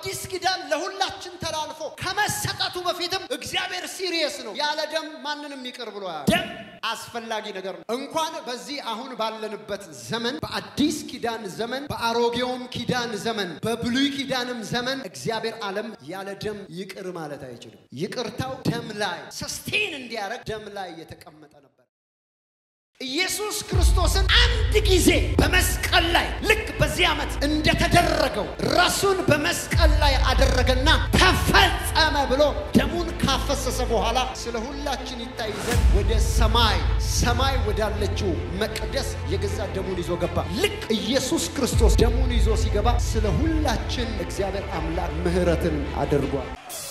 በአዲስ ኪዳን ለሁላችን ተላልፎ ከመሰጠቱ በፊትም እግዚአብሔር ሲሪየስ ነው። ያለ ደም ማንንም ይቅር ብሎ ያለ ደም አስፈላጊ ነገር ነው። እንኳን በዚህ አሁን ባለንበት ዘመን በአዲስ ኪዳን ዘመን፣ በአሮጌውም ኪዳን ዘመን፣ በብሉይ ኪዳንም ዘመን እግዚአብሔር ዓለም ያለ ደም ይቅር ማለት አይችልም። ይቅርታው ደም ላይ ሰስቴን እንዲያደርግ ደም ላይ የተቀመጠ ነበር። ኢየሱስ ክርስቶስን አንድ ጊዜ በመስቀል ላይ ልክ በዚህ ዓመት እንደተደረገው ራሱን በመስቀል ላይ አደረገና ተፈጸመ ብሎ ደሙን ካፈሰሰ በኋላ ስለ ሁላችን ይታይ ዘንድ ወደ ሰማይ ሰማይ ወዳለችው መቅደስ የገዛ ደሙን ይዞ ገባ። ልክ ኢየሱስ ክርስቶስ ደሙን ይዞ ሲገባ ስለ ሁላችን እግዚአብሔር አምላክ ምሕረትን አድርጓል።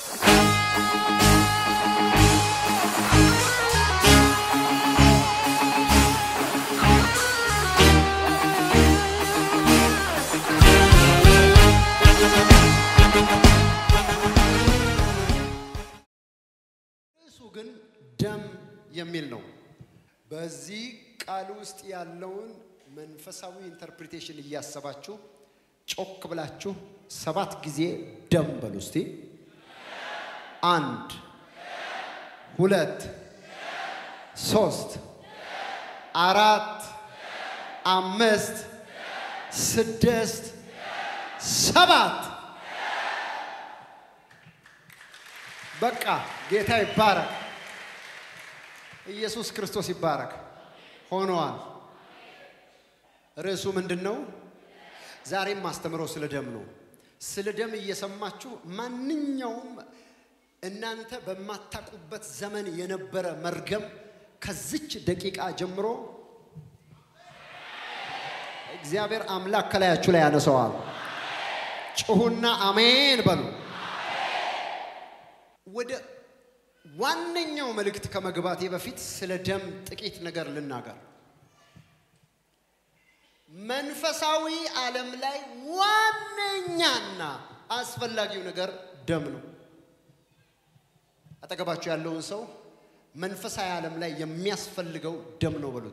ርዕሱ ግን ደም የሚል ነው። በዚህ ቃል ውስጥ ያለውን መንፈሳዊ ኢንተርፕሪቴሽን እያሰባችሁ ጮክ ብላችሁ ሰባት ጊዜ ደም በሉ እስቲ። አንድ፣ ሁለት፣ ሶስት፣ አራት፣ አምስት፣ ስድስት፣ ሰባት በቃ ጌታ ይባረክ። ኢየሱስ ክርስቶስ ይባረክ። ሆነዋል። ርዕሱ ምንድን ነው? ዛሬም ማስተምረው ስለ ደም ነው። ስለ ደም እየሰማችሁ ማንኛውም እናንተ በማታውቁበት ዘመን የነበረ መርገም ከዚች ደቂቃ ጀምሮ እግዚአብሔር አምላክ ከላያችሁ ላይ ያነሰዋል። ጩሁና አሜን በሉ። ወደ ዋነኛው መልእክት ከመግባቴ በፊት ስለ ደም ጥቂት ነገር ልናገር። መንፈሳዊ ዓለም ላይ ዋነኛና አስፈላጊው ነገር ደም ነው። አጠገባችሁ ያለውን ሰው መንፈሳዊ ዓለም ላይ የሚያስፈልገው ደም ነው በሉት።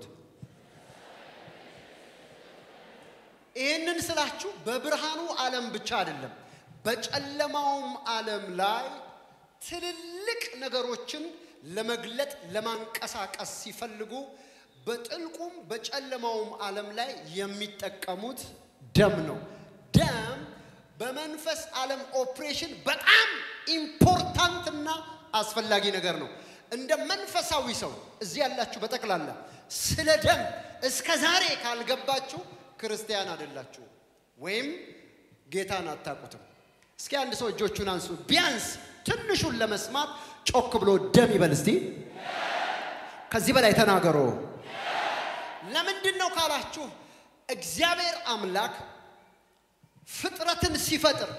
ይህንን ስላችሁ በብርሃኑ ዓለም ብቻ አይደለም፣ በጨለማውም ዓለም ላይ ትልልቅ ነገሮችን ለመግለጥ ለማንቀሳቀስ ሲፈልጉ በጥልቁም በጨለማውም ዓለም ላይ የሚጠቀሙት ደም ነው። ደም በመንፈስ ዓለም ኦፕሬሽን በጣም ኢምፖርታንትና አስፈላጊ ነገር ነው። እንደ መንፈሳዊ ሰው እዚህ ያላችሁ በጠቅላላ ስለ ደም እስከ ዛሬ ካልገባችሁ ክርስቲያን አይደላችሁ ወይም ጌታን አታውቁትም። እስኪ አንድ ሰው እጆቹን አንሱ። ቢያንስ ትንሹን ለመስማት ጮክ ብሎ ደም ይበል እስቲ። ከዚህ በላይ ተናገሮ። ለምንድን ነው ካላችሁ እግዚአብሔር አምላክ ፍጥረትን ሲፈጥር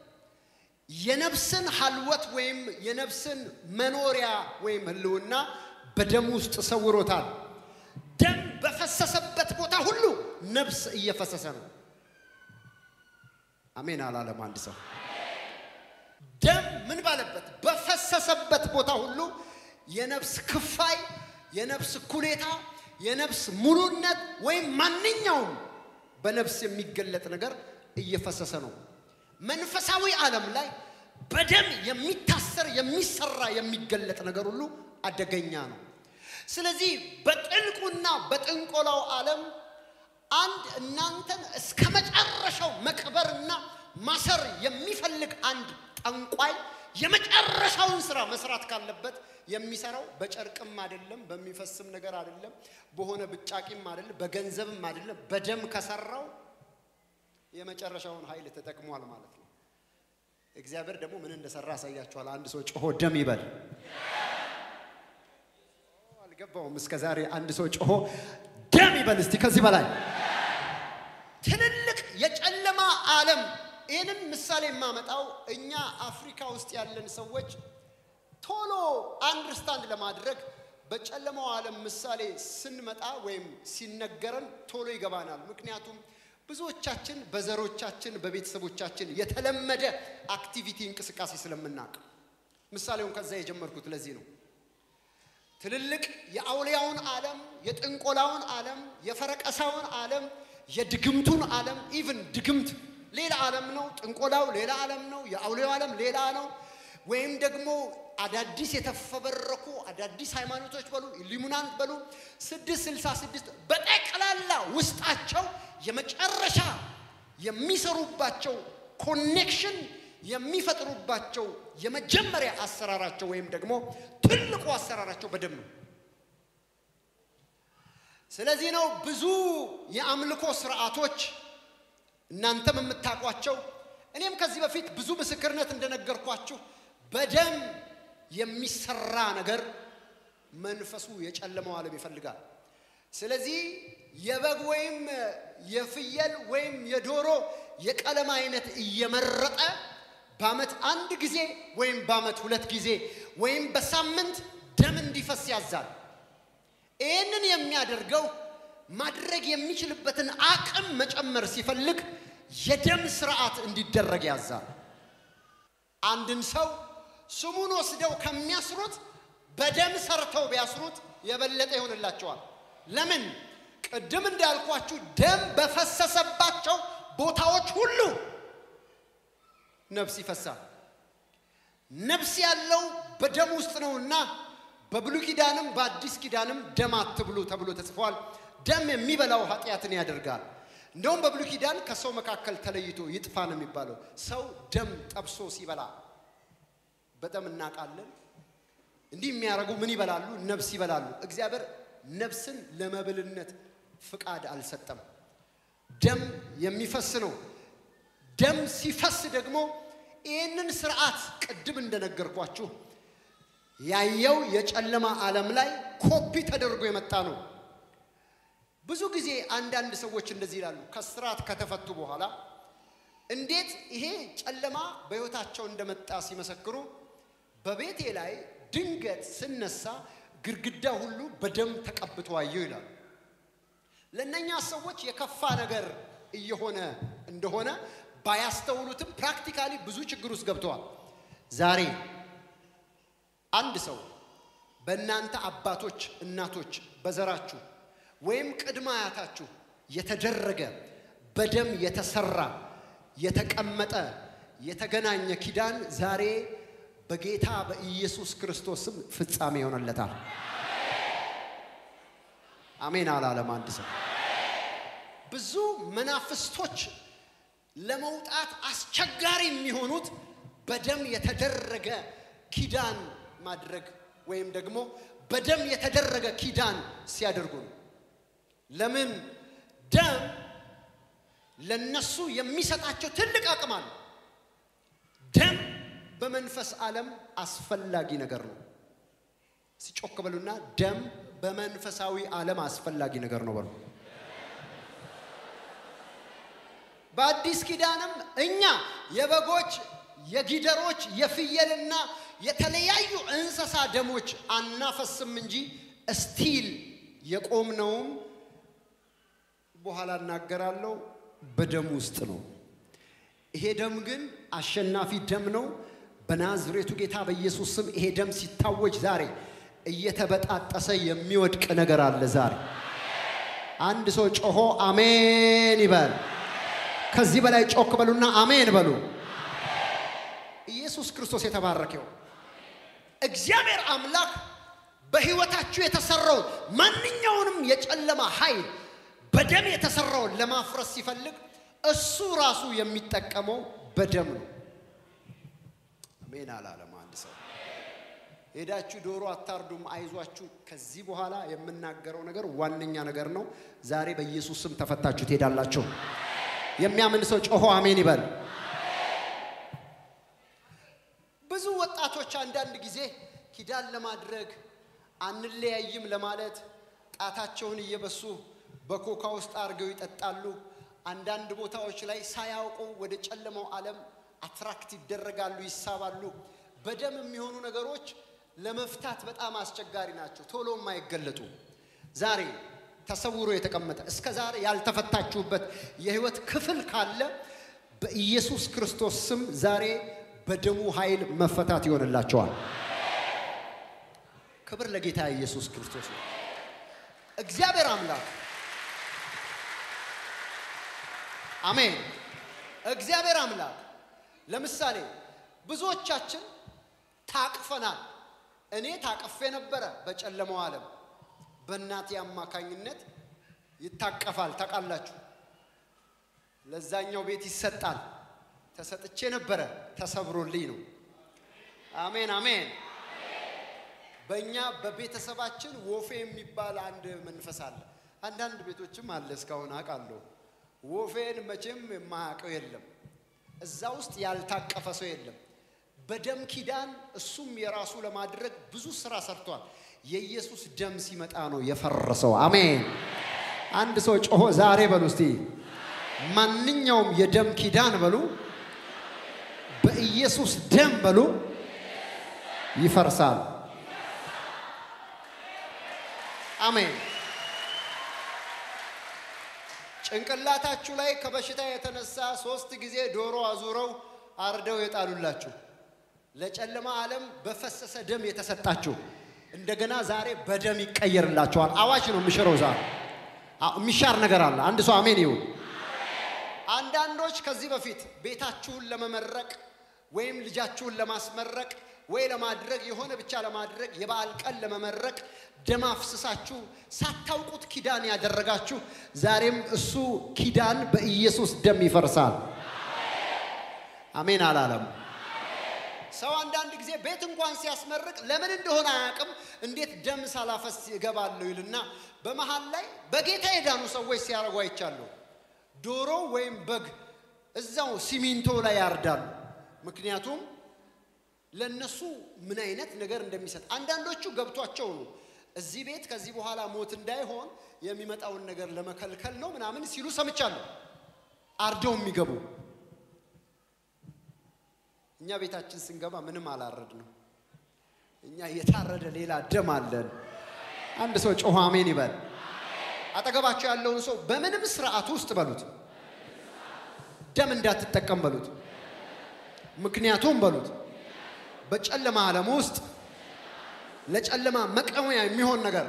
የነፍስን ሀልወት ወይም የነፍስን መኖሪያ ወይም ህልውና በደም ውስጥ ሰውሮታል። ደም በፈሰሰበት ቦታ ሁሉ ነፍስ እየፈሰሰ ነው። አሜን አላለም አንድ ሰው። ደም ምን ባለበት በፈሰሰበት ቦታ ሁሉ የነፍስ ክፋይ፣ የነፍስ ኩሌታ፣ የነፍስ ሙሉነት ወይም ማንኛውም በነፍስ የሚገለጥ ነገር እየፈሰሰ ነው። መንፈሳዊ ዓለም ላይ በደም የሚታሰር የሚሰራ የሚገለጥ ነገር ሁሉ አደገኛ ነው። ስለዚህ በጥልቁና በጥንቆላው ዓለም አንድ እናንተን እስከ መጨረሻው መቅበርና ማሰር የሚፈልግ አንድ ጠንቋይ የመጨረሻውን ስራ መስራት ካለበት የሚሰራው በጨርቅም አይደለም፣ በሚፈስም ነገር አይደለም፣ በሆነ ብጫቂም አይደለም፣ በገንዘብም አይደለም። በደም ከሰራው የመጨረሻውን ኃይል ተጠቅሟል ማለት ነው። እግዚአብሔር ደግሞ ምን እንደሰራ ያሳያችኋል። አንድ ሰው ጮሆ ደም ይበል። አልገባውም እስከ ዛሬ። አንድ ሰው ጮሆ ደም ይበል እስቲ ከዚህ በላይ ትልልቅ የጨለማ ዓለም ይህንን ምሳሌ የማመጣው እኛ አፍሪካ ውስጥ ያለን ሰዎች ቶሎ አንደርስታንድ ለማድረግ በጨለማው ዓለም ምሳሌ ስንመጣ ወይም ሲነገረን ቶሎ ይገባናል። ምክንያቱም ብዙዎቻችን በዘሮቻችን በቤተሰቦቻችን የተለመደ አክቲቪቲ እንቅስቃሴ ስለምናውቅ ምሳሌውን ከዛ የጀመርኩት ለዚህ ነው። ትልልቅ የአውሊያውን ዓለም፣ የጥንቆላውን ዓለም፣ የፈረቀሳውን ዓለም፣ የድግምቱን ዓለም ኢቭን ድግምት ሌላ ዓለም ነው። ጥንቆላው ሌላ ዓለም ነው። የአውሌው ዓለም ሌላ ነው። ወይም ደግሞ አዳዲስ የተፈበረኩ አዳዲስ ሃይማኖቶች በሉ ኢሉሚናንት በሉ ስድስት ስልሳ ስድስት በጠቅላላ ውስጣቸው የመጨረሻ የሚሰሩባቸው ኮኔክሽን የሚፈጥሩባቸው የመጀመሪያ አሰራራቸው ወይም ደግሞ ትልቁ አሰራራቸው በደም ነው። ስለዚህ ነው ብዙ የአምልኮ ስርዓቶች እናንተም የምታውቋቸው እኔም ከዚህ በፊት ብዙ ምስክርነት እንደነገርኳችሁ በደም የሚሰራ ነገር መንፈሱ የጨለመው ዓለም ይፈልጋል። ስለዚህ የበግ ወይም የፍየል ወይም የዶሮ የቀለም አይነት እየመረጠ በዓመት አንድ ጊዜ ወይም በዓመት ሁለት ጊዜ ወይም በሳምንት ደም እንዲፈስ ያዛል። ይህንን የሚያደርገው ማድረግ የሚችልበትን አቅም መጨመር ሲፈልግ የደም ስርዓት እንዲደረግ ያዛል። አንድን ሰው ስሙን ወስደው ከሚያስሩት በደም ሰርተው ቢያስሩት የበለጠ ይሆንላቸዋል። ለምን? ቅድም እንዳልኳችሁ ደም በፈሰሰባቸው ቦታዎች ሁሉ ነፍስ ይፈሳል። ነፍስ ያለው በደም ውስጥ ነውና በብሉይ ኪዳንም በአዲስ ኪዳንም ደም አትብሉ ተብሎ ተጽፏል። ደም የሚበላው ኃጢአትን ያደርጋል። እንደውም በብሉይ ኪዳን ከሰው መካከል ተለይቶ ይጥፋ ነው የሚባለው። ሰው ደም ጠብሶ ሲበላ በጣም እናውቃለን። እንዲህ የሚያደርጉ ምን ይበላሉ? ነፍስ ይበላሉ። እግዚአብሔር ነፍስን ለመብልነት ፍቃድ አልሰጠም። ደም የሚፈስ ነው። ደም ሲፈስ ደግሞ ይህንን ስርዓት ቅድም እንደነገርኳችሁ ያየው የጨለማ ዓለም ላይ ኮፒ ተደርጎ የመጣ ነው። ብዙ ጊዜ አንዳንድ ሰዎች እንደዚህ ይላሉ። ከስርዓት ከተፈቱ በኋላ እንዴት ይሄ ጨለማ በሕይወታቸው እንደመጣ ሲመሰክሩ በቤቴ ላይ ድንገት ስነሳ ግድግዳ ሁሉ በደም ተቀብቶ አየሁ ይላሉ። ለእነኛ ሰዎች የከፋ ነገር እየሆነ እንደሆነ ባያስተውሉትም ፕራክቲካሊ ብዙ ችግር ውስጥ ገብተዋል። ዛሬ አንድ ሰው በእናንተ አባቶች፣ እናቶች፣ በዘራችሁ ወይም ቅድመ አያታችሁ የተደረገ በደም የተሰራ የተቀመጠ የተገናኘ ኪዳን ዛሬ በጌታ በኢየሱስ ክርስቶስም ፍጻሜ ይሆንለታል። አሜን አላለም አንድ ሰው። ብዙ መናፍስቶች ለመውጣት አስቸጋሪ የሚሆኑት በደም የተደረገ ኪዳን ማድረግ ወይም ደግሞ በደም የተደረገ ኪዳን ሲያደርጉ ነው። ለምን? ደም ለነሱ የሚሰጣቸው ትልቅ አቅም አለ። ደም በመንፈስ ዓለም አስፈላጊ ነገር ነው። ሲጮክ በሉና ደም በመንፈሳዊ ዓለም አስፈላጊ ነገር ነው በሉ። በአዲስ ኪዳንም እኛ የበጎች የጊደሮች የፍየልና የተለያዩ እንስሳ ደሞች አናፈስም እንጂ እስቲል የቆምነውም በኋላ እናገራለሁ በደም ውስጥ ነው። ይሄ ደም ግን አሸናፊ ደም ነው። በናዝሬቱ ጌታ በኢየሱስ ስም ይሄ ደም ሲታወጅ ዛሬ እየተበጣጠሰ የሚወድቅ ነገር አለ። ዛሬ አንድ ሰው ጮሆ አሜን ይበል። ከዚህ በላይ ጮክ በሉና አሜን በሉ። ኢየሱስ ክርስቶስ የተባረከው እግዚአብሔር አምላክ በሕይወታችሁ የተሰራውን ማንኛውንም የጨለማ ኃይል በደም የተሰራውን ለማፍረስ ሲፈልግ እሱ ራሱ የሚጠቀመው በደም ነው። አሜን አላለም አንድ ሰው። ሄዳችሁ ዶሮ አታርዱም፣ አይዟችሁ። ከዚህ በኋላ የምናገረው ነገር ዋነኛ ነገር ነው። ዛሬ በኢየሱስ ስም ተፈታችሁ ትሄዳላችሁ። የሚያምን ሰው ጮሆ አሜን ይበል። ብዙ ወጣቶች አንዳንድ ጊዜ ኪዳን ለማድረግ አንለያይም ለማለት ጣታቸውን እየበሱ በኮካ ውስጥ አድርገው ይጠጣሉ። አንዳንድ ቦታዎች ላይ ሳያውቁ ወደ ጨለማው ዓለም አትራክት ይደረጋሉ፣ ይሳባሉ። በደም የሚሆኑ ነገሮች ለመፍታት በጣም አስቸጋሪ ናቸው፣ ቶሎ የማይገለጡ ዛሬ ተሰውሮ የተቀመጠ እስከ ዛሬ ያልተፈታችሁበት የህይወት ክፍል ካለ በኢየሱስ ክርስቶስ ስም ዛሬ በደሙ ኃይል መፈታት ይሆንላቸዋል። ክብር ለጌታ ኢየሱስ ክርስቶስ ነው። እግዚአብሔር አምላክ አሜን። እግዚአብሔር አምላክ ለምሳሌ ብዙዎቻችን ታቅፈናል። እኔ ታቅፌ ነበረ በጨለማው ዓለም በእናቴ አማካኝነት ይታቀፋል። ታውቃላችሁ፣ ለዛኛው ቤት ይሰጣል። ተሰጥቼ ነበረ፣ ተሰብሮልኝ ነው። አሜን አሜን። በእኛ በቤተሰባችን ወፌ የሚባል አንድ መንፈስ አለ። አንዳንድ ቤቶችም አለ እስካሁን አውቃለሁ። ወፌን መቼም የማያውቀው የለም። እዛ ውስጥ ያልታቀፈ ሰው የለም። በደም ኪዳን እሱም የራሱ ለማድረግ ብዙ ስራ ሰርቷል። የኢየሱስ ደም ሲመጣ ነው የፈረሰው። አሜን። አንድ ሰው ጮሆ ዛሬ በሉ እስቲ ማንኛውም የደም ኪዳን በሉ በኢየሱስ ደም በሉ ይፈርሳል። አሜን። ጭንቅላታችሁ ላይ ከበሽታ የተነሳ ሶስት ጊዜ ዶሮ አዙረው አርደው የጣሉላችሁ ለጨለማ ዓለም በፈሰሰ ደም የተሰጣችሁ እንደገና ዛሬ በደም ይቀየርላችኋል። አዋጅ ነው የሚሽረው። ዛሬ የሚሻር ነገር አለ። አንድ ሰው አሜን ይሁን። አንዳንዶች ከዚህ በፊት ቤታችሁን ለመመረቅ ወይም ልጃችሁን ለማስመረቅ ወይ ለማድረግ የሆነ ብቻ ለማድረግ የበዓል ቀን ለመመረቅ ደም አፍስሳችሁ ሳታውቁት ኪዳን ያደረጋችሁ ዛሬም እሱ ኪዳን በኢየሱስ ደም ይፈርሳል። አሜን አላለም። ሰው አንዳንድ ጊዜ ቤት እንኳን ሲያስመርቅ ለምን እንደሆነ አያውቅም። እንዴት ደም ሳላፈስ እገባለሁ ይልና በመሃል ላይ በጌታ የዳኑ ሰዎች ሲያደርጉ አይቻለሁ። ዶሮ ወይም በግ እዛው ሲሚንቶ ላይ ያርዳሉ። ምክንያቱም ለነሱ ምን አይነት ነገር እንደሚሰጥ አንዳንዶቹ ገብቷቸው ነው። እዚህ ቤት ከዚህ በኋላ ሞት እንዳይሆን የሚመጣውን ነገር ለመከልከል ነው ምናምን ሲሉ ሰምቻለሁ። አርደው የሚገቡ እኛ ቤታችን ስንገባ ምንም አላረድ ነው። እኛ የታረደ ሌላ ደም አለን። አንድ ሰው ጮኸ አሜን ይበል። አጠገባቸው ያለውን ሰው በምንም ስርዓት ውስጥ በሉት ደም እንዳትጠቀም በሉት። ምክንያቱም በሉት በጨለማ ዓለም ውስጥ ለጨለማ መቀመያ የሚሆን ነገር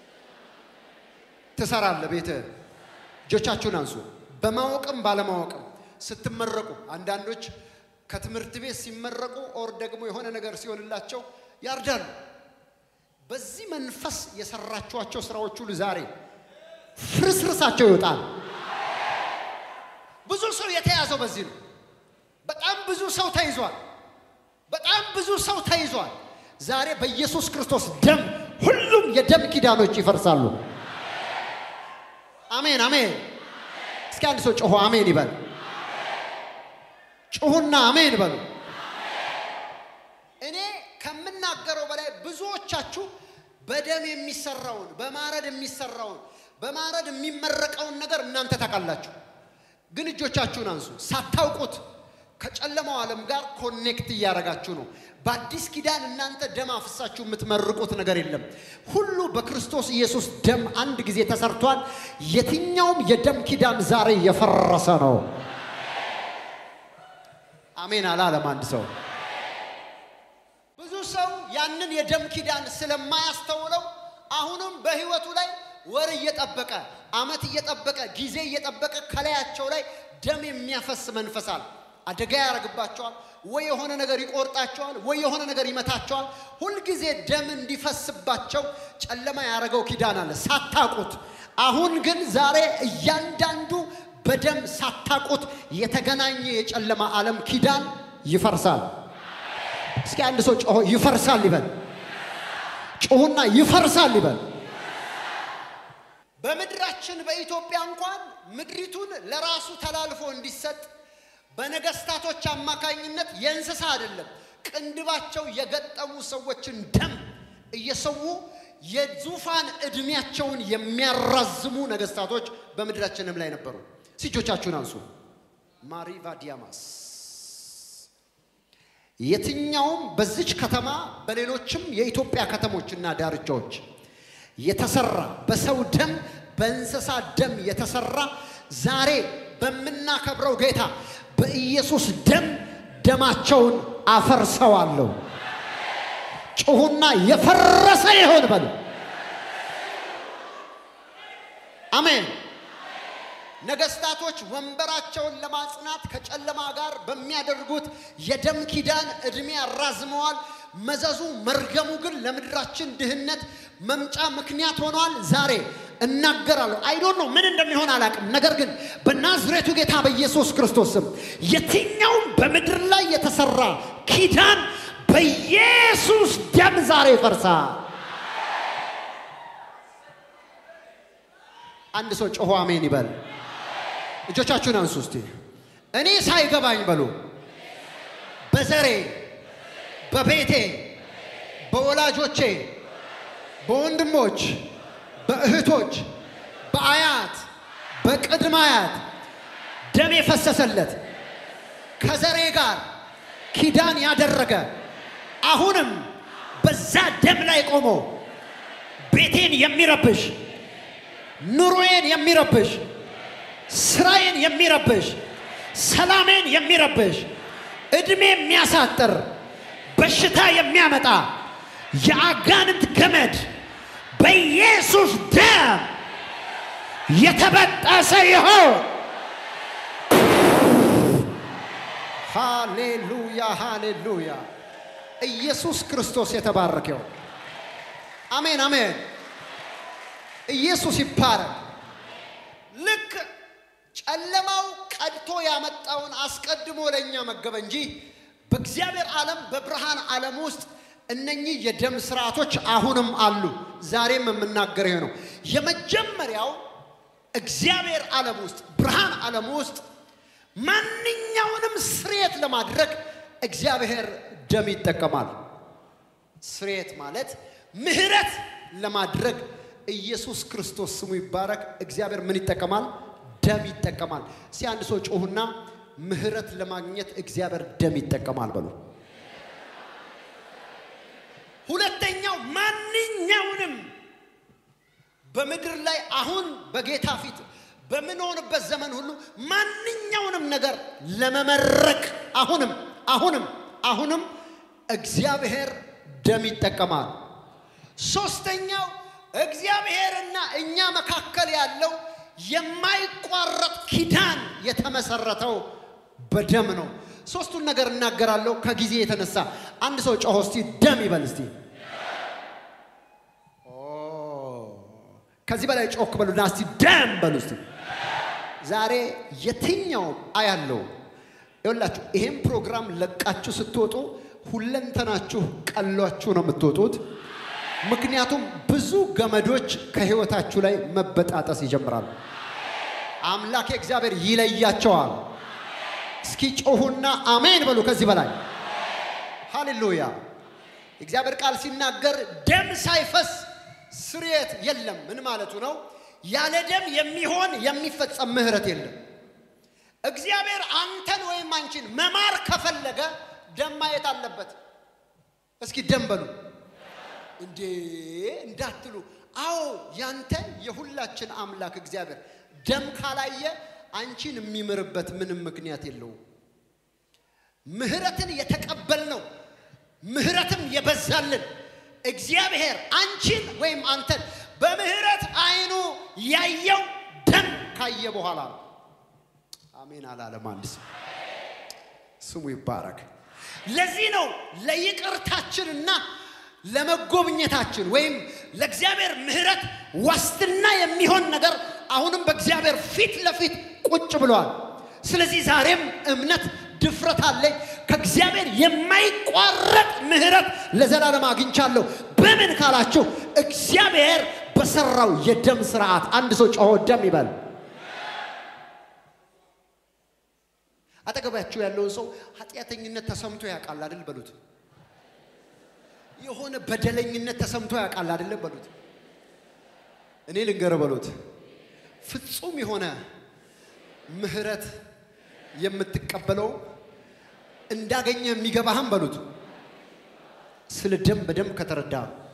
ትሰራለህ። ቤትህ እጆቻችሁን አንሱ። በማወቅም ባለማወቅም ስትመረቁ አንዳንዶች ከትምህርት ቤት ሲመረቁ ኦር ደግሞ የሆነ ነገር ሲሆንላቸው ያርዳሉ። በዚህ መንፈስ የሰራችኋቸው ስራዎች ሁሉ ዛሬ ፍርስርሳቸው ይወጣል። ብዙ ሰው የተያዘው በዚህ ነው። በጣም ብዙ ሰው ተይዟል። በጣም ብዙ ሰው ተይዟል። ዛሬ በኢየሱስ ክርስቶስ ደም ሁሉም የደም ኪዳኖች ይፈርሳሉ። አሜን አሜን። እስኪ አንድ ሰው ጮሆ አሜን ይበል። ጩሁና አሜን በሉ። እኔ ከምናገረው በላይ ብዙዎቻችሁ በደም የሚሰራውን በማረድ የሚሰራውን በማረድ የሚመረቀውን ነገር እናንተ ታውቃላችሁ። ግን እጆቻችሁን አንሱ። ሳታውቁት ከጨለማው ዓለም ጋር ኮኔክት እያደረጋችሁ ነው። በአዲስ ኪዳን እናንተ ደም አፍሳችሁ የምትመርቁት ነገር የለም። ሁሉ በክርስቶስ ኢየሱስ ደም አንድ ጊዜ ተሰርቷል። የትኛውም የደም ኪዳን ዛሬ የፈረሰ ነው። አሜን አላለም አንድ ሰው። ብዙ ሰው ያንን የደም ኪዳን ስለማያስተውለው አሁንም በህይወቱ ላይ ወር እየጠበቀ አመት እየጠበቀ ጊዜ እየጠበቀ ከላያቸው ላይ ደም የሚያፈስ መንፈሳል አደጋ ያደርግባቸዋል። ወይ የሆነ ነገር ይቆርጣቸዋል፣ ወይ የሆነ ነገር ይመታቸዋል። ሁልጊዜ ደም እንዲፈስባቸው ጨለማ ያደረገው ኪዳን አለ ሳታቁት። አሁን ግን ዛሬ እያንዳንዱ በደም ሳታቁት የተገናኘ የጨለማ ዓለም ኪዳን ይፈርሳል። እስኪ አንድ ሰው ጮሆ ይፈርሳል ይበል። ጮሁና ይፈርሳል ይበል። በምድራችን በኢትዮጵያ እንኳን ምድሪቱን ለራሱ ተላልፎ እንዲሰጥ በነገስታቶች አማካኝነት የእንስሳ አይደለም ቅንድባቸው የገጠሙ ሰዎችን ደም እየሰዉ የዙፋን ዕድሜያቸውን የሚያራዝሙ ነገስታቶች በምድራችንም ላይ ነበሩ። እጆቻችሁን አንሱ። ማሪቫ ዲያማስ የትኛውም በዚች ከተማ በሌሎችም የኢትዮጵያ ከተሞችና ዳርቻዎች የተሰራ በሰው ደም በእንስሳ ደም የተሰራ ዛሬ በምናከብረው ጌታ በኢየሱስ ደም ደማቸውን አፈርሰዋለሁ። ጩሁና የፈረሰ ይሆን በሉ። አሜን። ነገስታቶች ወንበራቸውን ለማጽናት ከጨለማ ጋር በሚያደርጉት የደም ኪዳን ዕድሜ አራዝመዋል። መዘዙ መርገሙ ግን ለምድራችን ድህነት መምጫ ምክንያት ሆኗል። ዛሬ እናገራለሁ። አይዶን ነው ምን እንደሚሆን አላቅም። ነገር ግን በናዝሬቱ ጌታ በኢየሱስ ክርስቶስ ስም የትኛውም በምድር ላይ የተሰራ ኪዳን በኢየሱስ ደም ዛሬ ይፈርሳል። አንድ ሰው ጮሆ አሜን ይበል። እጆቻችሁን አንሱ እስቲ። እኔ ሳይገባኝ በሉ በዘሬ በቤቴ በወላጆቼ በወንድሞች በእህቶች በአያት በቅድመ አያት ደም የፈሰሰለት ከዘሬ ጋር ኪዳን ያደረገ አሁንም በዛ ደም ላይ ቆሞ ቤቴን የሚረብሽ ኑሮዬን የሚረብሽ ስራዬን የሚረብሽ ሰላሜን የሚረብሽ ዕድሜ የሚያሳጥር በሽታ የሚያመጣ የአጋንንት ገመድ በኢየሱስ ደም የተበጠሰ ይሆን። ሃሌሉያ ሃሌሉያ! ኢየሱስ ክርስቶስ የተባረከው። አሜን አሜን። ኢየሱስ ይባረክ። ልክ ጨለማው ቀድቶ ያመጣውን አስቀድሞ ለእኛ መገበ እንጂ በእግዚአብሔር ዓለም በብርሃን ዓለም ውስጥ እነኚህ የደም ስርዓቶች አሁንም አሉ። ዛሬም የምናገረው ነው። የመጀመሪያው እግዚአብሔር ዓለም ውስጥ ብርሃን ዓለም ውስጥ ማንኛውንም ስርየት ለማድረግ እግዚአብሔር ደም ይጠቀማል። ስርየት ማለት ምህረት ለማድረግ ኢየሱስ ክርስቶስ ስሙ ይባረክ። እግዚአብሔር ምን ይጠቀማል? ደም ይጠቀማል። እስቲ አንድ ሰው ጮሁና ምህረት ለማግኘት እግዚአብሔር ደም ይጠቀማል በሉ። ሁለተኛው ማንኛውንም በምድር ላይ አሁን በጌታ ፊት በምንሆንበት ዘመን ሁሉ ማንኛውንም ነገር ለመመረቅ አሁንም አሁንም አሁንም እግዚአብሔር ደም ይጠቀማል። ሶስተኛው እግዚአብሔርና እኛ መካከል ያለው የማይቋረጥ ኪዳን የተመሰረተው በደም ነው። ሶስቱን ነገር እናገራለሁ ከጊዜ የተነሳ አንድ ሰው ጮሆ እስቲ ደም ይበል እስቲ። ከዚህ በላይ ጮክ በሉና እስቲ ደም በሉ እስቲ። ዛሬ የትኛውም አያለው ይኸውላችሁ፣ ይሄን ፕሮግራም ለቃችሁ ስትወጡ ሁለንተናችሁ ቀሏችሁ ነው የምትወጡት። ምክንያቱም ብዙ ገመዶች ከህይወታችሁ ላይ መበጣጠስ ይጀምራሉ። አምላኬ እግዚአብሔር ይለያቸዋል። እስኪ ጮሁና አሜን በሉ። ከዚህ በላይ ሃሌሉያ። እግዚአብሔር ቃል ሲናገር ደም ሳይፈስ ስርየት የለም። ምን ማለቱ ነው? ያለ ደም የሚሆን የሚፈጸም ምህረት የለም። እግዚአብሔር አንተን ወይም አንቺን መማር ከፈለገ ደም ማየት አለበት። እስኪ ደም በሉ እንዴ እንዳትሉ። አዎ ያንተ የሁላችን አምላክ እግዚአብሔር ደም ካላየ አንቺን የሚምርበት ምንም ምክንያት የለውም። ምህረትን የተቀበልነው ምህረትም የበዛልን እግዚአብሔር አንቺን ወይም አንተን በምህረት አይኑ ያየው ደም ካየ በኋላ ነው። አሜን አላለም አንድ ሰው። ስሙ ይባረክ። ለዚህ ነው ለይቅርታችንና ለመጎብኘታችን ወይም ለእግዚአብሔር ምህረት ዋስትና የሚሆን ነገር አሁንም በእግዚአብሔር ፊት ለፊት ቁጭ ብለዋል። ስለዚህ ዛሬም እምነት ድፍረት አለኝ። ከእግዚአብሔር የማይቋረጥ ምህረት ለዘላለም አግኝቻለሁ። በምን ካላችሁ እግዚአብሔር በሰራው የደም ስርዓት። አንድ ሰው ጮሆ ደም ይበል። አጠገባችሁ ያለውን ሰው ኃጢአተኝነት ተሰምቶ ያውቃል አይደል በሉት። የሆነ በደለኝነት ተሰምቶ ያውቃል አይደለም በሉት። እኔ ልንገር በሉት። ፍጹም የሆነ ምህረት የምትቀበለው እንዳገኘ የሚገባህም በሉት። ስለ ደም በደንብ ከተረዳ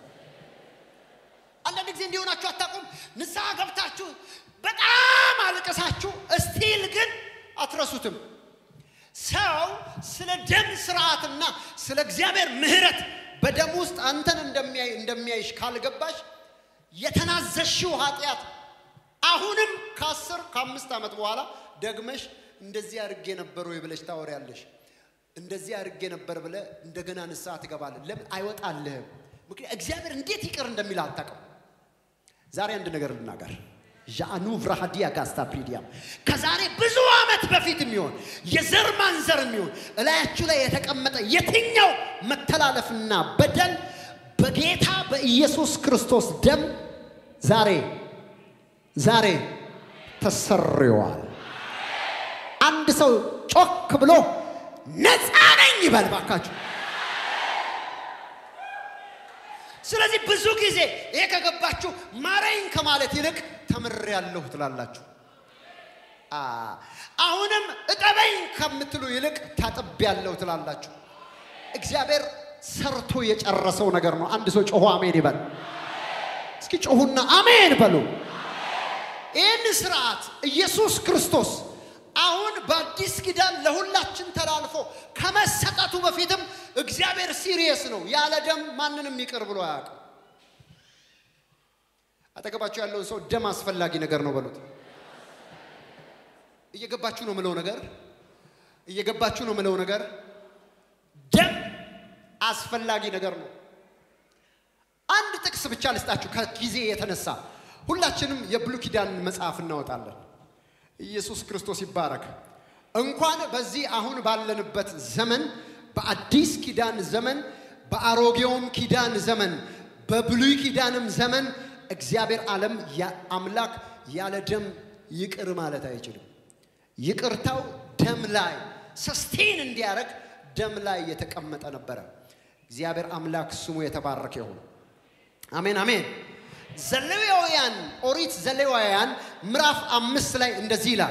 አንዳንድ ጊዜ እንዲሆናችሁ አታውቁም። ንስሐ ገብታችሁ በጣም አልቀሳችሁ እስቲል ግን አትረሱትም። ሰው ስለ ደም ስርዓትና ስለ እግዚአብሔር ምህረት በደም ውስጥ አንተን እንደሚያይ እንደሚያይሽ ካልገባሽ የተናዘሽው ኃጢአት አሁንም ከአስር ከአምስት ዓመት በኋላ ደግመሽ እንደዚህ አድርጌ ነበር ወይ ብለሽ ታወሪያለሽ። እንደዚህ አድርጌ ነበር ብለ እንደገና ንስሐ ትገባለህ። ለምን አይወጣልህም? ምክንያት እግዚአብሔር እንዴት ይቅር እንደሚል አታውቅም። ዛሬ አንድ ነገር ልናገር። ዣኑ vrahadiya ጋስታ ፕሪዲያም ከዛሬ ብዙ ዓመት በፊት የሚሆን የዘር ማንዘር የሚሆን እላያችሁ ላይ የተቀመጠ የትኛው መተላለፍና በደል በጌታ በኢየሱስ ክርስቶስ ደም ዛሬ ዛሬ ተሰርዋል። አንድ ሰው ጮክ ብሎ ነፃ ነኝ ይበል ባካችሁ። ስለዚህ ብዙ ጊዜ ይሄ ከገባችሁ ማረኝ ከማለት ይልቅ ተምሬያለሁ ትላላችሁ። አ አሁንም እጠበኝ ከምትሉ ይልቅ ታጥቤያለሁ ትላላችሁ። እግዚአብሔር ሰርቶ የጨረሰው ነገር ነው። አንድ ሰው ጮሆ አሜን ይበል። እስኪ ጮሁና አሜን በሉ። ይህን ስርዓት ኢየሱስ ክርስቶስ አሁን በአዲስ ኪዳን ለሁላችን ተላልፎ ከመሰጠቱ በፊትም እግዚአብሔር ሲሪየስ ነው። ያለ ደም ማንንም ይቅር ብሎ አያውቅም። አጠገባችሁ ያለውን ሰው ደም አስፈላጊ ነገር ነው በሉት። እየገባችሁ ነው ምለው ነገር እየገባችሁ ነው ምለው ነገር ደም አስፈላጊ ነገር ነው። አንድ ጥቅስ ብቻ ልስጣችሁ ከጊዜ የተነሳ ሁላችንም የብሉይ ኪዳን መጽሐፍ እናወጣለን። ኢየሱስ ክርስቶስ ይባረክ። እንኳን በዚህ አሁን ባለንበት ዘመን በአዲስ ኪዳን ዘመን በአሮጌውም ኪዳን ዘመን በብሉይ ኪዳንም ዘመን እግዚአብሔር ዓለም አምላክ ያለ ደም ይቅር ማለት አይችልም። ይቅርታው ደም ላይ ሰስቴን እንዲያደርግ ደም ላይ የተቀመጠ ነበረ። እግዚአብሔር አምላክ ስሙ የተባረከ ይሁን። አሜን አሜን። ዘሌዋውያን ኦሪት ዘሌዋውያን ምዕራፍ አምስት ላይ እንደዚህ ይላል።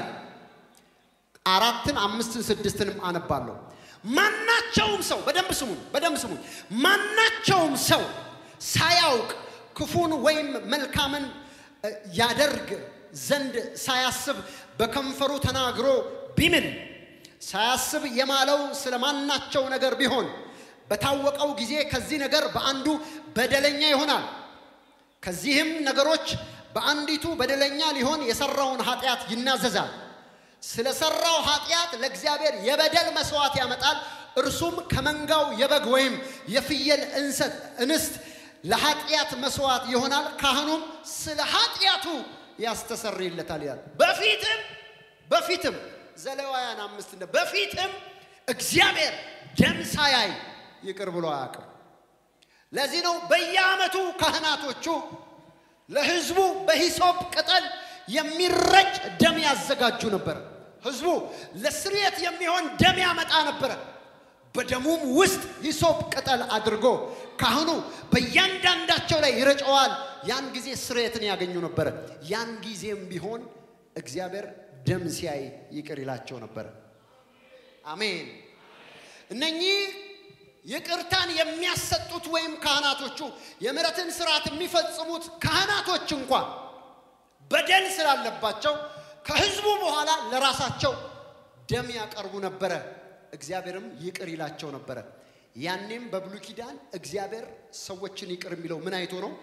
አራትን አምስትን ስድስትንም አነባለሁ። ማናቸውም ሰው በደንብ ስሙኝ፣ በደንብ ስሙኝ። ማናቸውም ሰው ሳያውቅ ክፉን ወይም መልካምን ያደርግ ዘንድ ሳያስብ በከንፈሩ ተናግሮ ቢምል ሳያስብ የማለው ስለ ማናቸው ነገር ቢሆን በታወቀው ጊዜ ከዚህ ነገር በአንዱ በደለኛ ይሆናል። ከዚህም ነገሮች በአንዲቱ በደለኛ ሊሆን የሰራውን ኃጢአት ይናዘዛል። ስለ ሰራው ኃጢአት ለእግዚአብሔር የበደል መስዋዕት ያመጣል። እርሱም ከመንጋው የበግ ወይም የፍየል እንሰት እንስት ለኃጢአት መስዋዕት ይሆናል። ካህኑም ስለ ኃጢአቱ ያስተሰርይለታል ይላል። በፊትም በፊትም ዘሌዋውያን አምስት እንደ በፊትም እግዚአብሔር ደም ሳያይ ይቅር ብሎ አያውቅም። ለዚህ ነው በየዓመቱ ካህናቶቹ ለሕዝቡ በሂሶጵ ቅጠል የሚረጭ ደም ያዘጋጁ ነበር። ሕዝቡ ለስርየት የሚሆን ደም ያመጣ ነበረ። በደሙም ውስጥ ሂሶጵ ቅጠል አድርጎ ካህኑ በእያንዳንዳቸው ላይ ይረጨዋል። ያን ጊዜ ስርየትን ያገኙ ነበረ። ያን ጊዜም ቢሆን እግዚአብሔር ደም ሲያይ ይቅር ይላቸው ነበረ። አሜን። እነኚህ ይቅርታን የሚያሰጡት ወይም ካህናቶቹ የምሕረትን ስርዓት የሚፈጽሙት ካህናቶች እንኳን በደል ስላለባቸው ከህዝቡ በኋላ ለራሳቸው ደም ያቀርቡ ነበረ። እግዚአብሔርም ይቅር ይላቸው ነበረ። ያኔም በብሉይ ኪዳን እግዚአብሔር ሰዎችን ይቅር የሚለው ምን አይቶ ነው?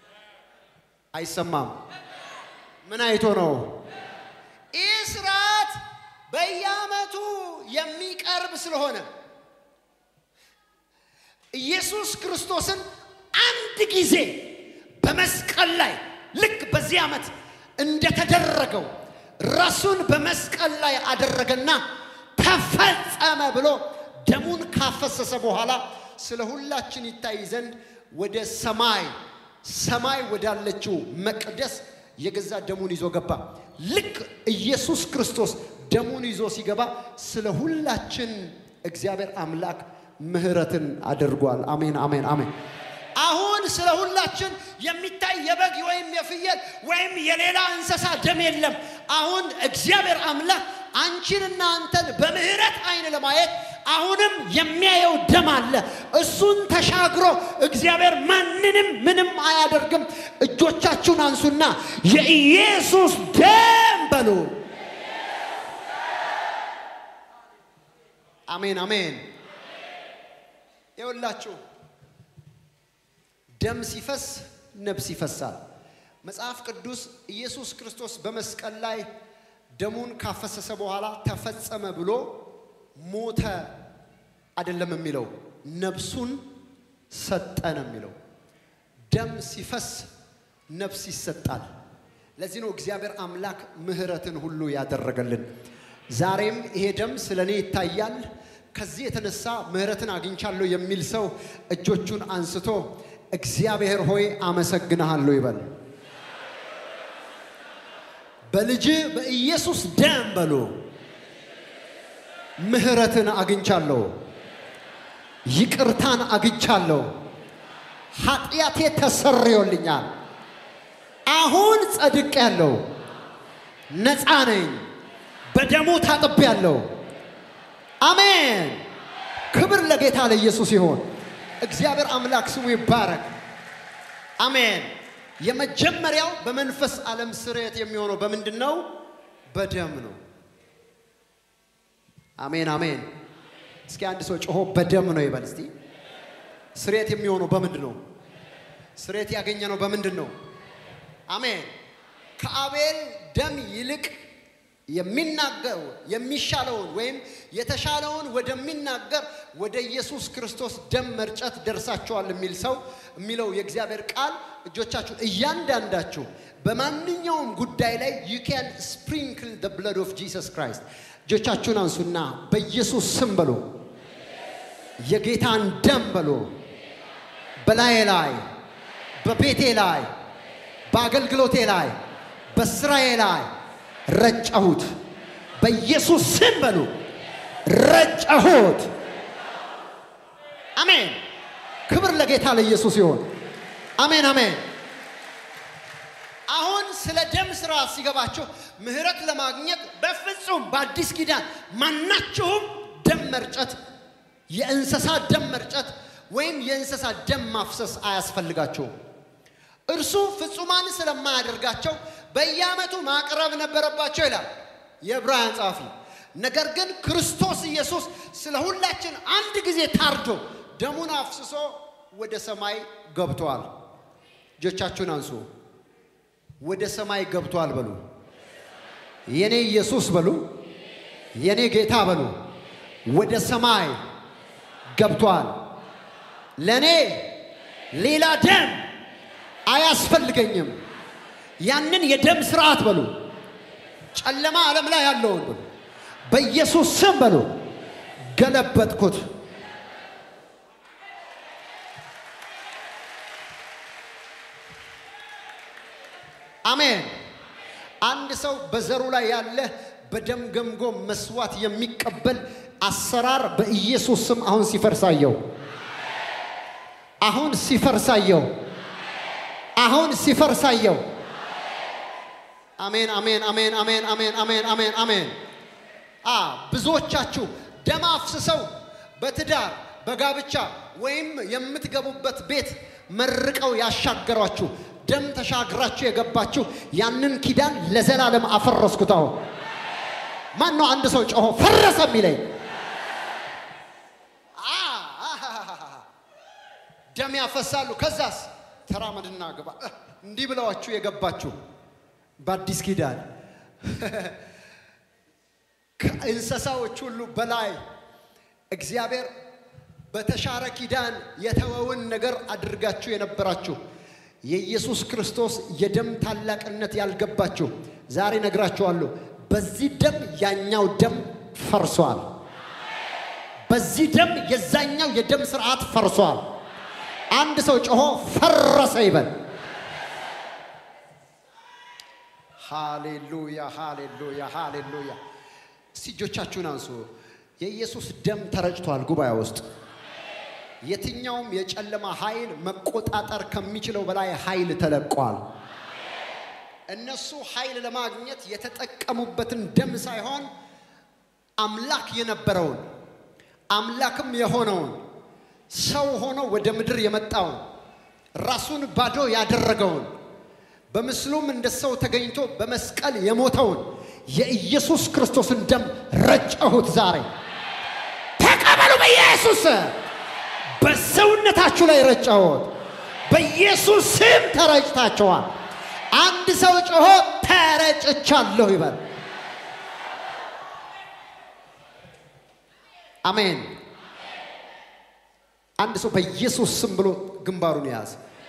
አይሰማም። ምን አይቶ ነው? ይህ ስርዓት በየዓመቱ የሚቀርብ ስለሆነ ኢየሱስ ክርስቶስን አንድ ጊዜ በመስቀል ላይ ልክ በዚህ ዓመት እንደተደረገው ራሱን በመስቀል ላይ አደረገና ተፈጸመ ብሎ ደሙን ካፈሰሰ በኋላ ስለ ሁላችን ይታይ ዘንድ ወደ ሰማይ ሰማይ ወዳለችው መቅደስ የገዛ ደሙን ይዞ ገባ። ልክ ኢየሱስ ክርስቶስ ደሙን ይዞ ሲገባ ስለ ሁላችን እግዚአብሔር አምላክ ምሕረትን አድርጓል። አሜን፣ አሜን፣ አሜን። አሁን ስለ ሁላችን የሚታይ የበግ ወይም የፍየል ወይም የሌላ እንስሳ ደም የለም። አሁን እግዚአብሔር አምላክ አንቺንና አንተን በምህረት አይን ለማየት አሁንም የሚያየው ደም አለ። እሱን ተሻግሮ እግዚአብሔር ማንንም ምንም አያደርግም። እጆቻችሁን አንሱና የኢየሱስ ደም በሉ። አሜን አሜን። ይኸውላችሁ ደም ሲፈስ ነፍስ ይፈሳል። መጽሐፍ ቅዱስ ኢየሱስ ክርስቶስ በመስቀል ላይ ደሙን ካፈሰሰ በኋላ ተፈጸመ ብሎ ሞተ አይደለም የሚለው፣ ነፍሱን ሰጠ ነው የሚለው። ደም ሲፈስ ነፍስ ይሰጣል። ለዚህ ነው እግዚአብሔር አምላክ ምሕረትን ሁሉ ያደረገልን። ዛሬም ይሄ ደም ስለ እኔ ይታያል፣ ከዚህ የተነሳ ምሕረትን አግኝቻለሁ የሚል ሰው እጆቹን አንስቶ እግዚአብሔር ሆይ አመሰግንሃለሁ ይበል። በልጅ በኢየሱስ ደም በሉ ምሕረትን አግኝቻለሁ፣ ይቅርታን አግኝቻለሁ፣ ኃጢአቴ ተሰርዮልኛል። አሁን ጸድቅ ያለው ነፃ ነኝ፣ በደሙ ታጥቤ ያለው። አሜን። ክብር ለጌታ ለኢየሱስ ይሆን። እግዚአብሔር አምላክ ስሙ ይባረክ። አሜን። የመጀመሪያው በመንፈስ ዓለም ስርየት የሚሆነው በምንድን ነው? በደም ነው። አሜን አሜን። እስኪ አንድ ሰው ጮሆ በደም ነው ይበል እስቲ። ስርየት የሚሆነው በምንድን ነው? ስርየት ያገኘ ነው በምንድን ነው? አሜን። ከአቤል ደም ይልቅ የሚናገር የሚሻለውን ወይም የተሻለውን ወደሚናገር ወደ ኢየሱስ ክርስቶስ ደም መርጨት ደርሳችኋል የሚል ሰው የሚለው የእግዚአብሔር ቃል እጆቻችሁ እያንዳንዳችሁ በማንኛውም ጉዳይ ላይ ዩ ካን ስፕሪንክል ደ ብለድ ኦፍ ጂሰስ ክራይስት እጆቻችሁን አንሱና በኢየሱስ ስም በሉ የጌታን ደም በሉ በላዬ ላይ በቤቴ ላይ በአገልግሎቴ ላይ በስራዬ ላይ ረጨሁት። በኢየሱስ ስም በሉ ረጨሁት። አሜን። ክብር ለጌታ ለኢየሱስ ይሆን። አሜን አሜን። አሁን ስለ ደም ስራ ሲገባቸው ምህረት ለማግኘት በፍጹም በአዲስ ኪዳን ማናችሁም ደም መርጨት፣ የእንስሳ ደም መርጨት ወይም የእንስሳ ደም ማፍሰስ አያስፈልጋቸውም። እርሱ ፍጹማን ስለማያደርጋቸው በየዓመቱ ማቅረብ ነበረባቸው ይላል የዕብራውያን ጸሐፊ። ነገር ግን ክርስቶስ ኢየሱስ ስለ ሁላችን አንድ ጊዜ ታርዶ ደሙን አፍስሶ ወደ ሰማይ ገብቷል። እጆቻችሁን አንሱ። ወደ ሰማይ ገብቷል በሉ። የኔ ኢየሱስ በሉ። የኔ ጌታ በሉ። ወደ ሰማይ ገብቷል። ለእኔ ሌላ ደም አያስፈልገኝም። ያንን የደም ስርዓት በሉ ጨለማ ዓለም ላይ ያለውን በሉ በኢየሱስ ስም በሉ ገለበጥኩት። አሜን። አንድ ሰው በዘሩ ላይ ያለ በደም ገምጎ መስዋዕት የሚቀበል አሰራር በኢየሱስ ስም አሁን ሲፈርሳየው አሁን ሲፈርሳየው አሁን ሲፈርሳየው አሜን አሜን አሜን አሜን አሜን አሜን አሜን አሜን። አ ብዙዎቻችሁ ደም አፍስሰው በትዳር በጋብቻ ወይም የምትገቡበት ቤት መርቀው ያሻገሯችሁ ደም ተሻግራችሁ የገባችሁ ያንን ኪዳን ለዘላለም አፈረስኩት። አሁን ማን ነው አንድ ሰው ጮሆ ፈረሰ የሚለኝ? ደም ያፈሳሉ። ከዛስ ተራመድና ግባ እንዲህ ብለዋችሁ የገባችሁ በአዲስ ኪዳን ከእንስሳዎች ሁሉ በላይ እግዚአብሔር በተሻረ ኪዳን የተወውን ነገር አድርጋችሁ የነበራችሁ የኢየሱስ ክርስቶስ የደም ታላቅነት ያልገባችሁ ዛሬ ነግራችኋለሁ። በዚህ ደም ያኛው ደም ፈርሷል። በዚህ ደም የዛኛው የደም ስርዓት ፈርሷል። አንድ ሰው ጮሆ ፈረሰ ይበል። ሃሌሉያ ሃሌሉያ ሃሌሉያ። እስቲ እጆቻችሁን አንሱ። የኢየሱስ ደም ተረጭቷል ጉባኤ ውስጥ የትኛውም የጨለማ ኃይል መቆጣጠር ከሚችለው በላይ ኃይል ተለቋል። እነሱ ኃይል ለማግኘት የተጠቀሙበትን ደም ሳይሆን አምላክ የነበረውን አምላክም የሆነውን ሰው ሆኖ ወደ ምድር የመጣውን ራሱን ባዶ ያደረገውን በምስሉም እንደ ሰው ተገኝቶ በመስቀል የሞተውን የኢየሱስ ክርስቶስን ደም ረጨሁት። ዛሬ ተቀበሉ በኢየሱስ በሰውነታችሁ ላይ ረጨሁት። በኢየሱስ ስም ተረጭታችኋል። አንድ ሰው ጮሆ ተረጭቻለሁ ይበል። አሜን። አንድ ሰው በኢየሱስ ስም ብሎ ግንባሩን የያዝ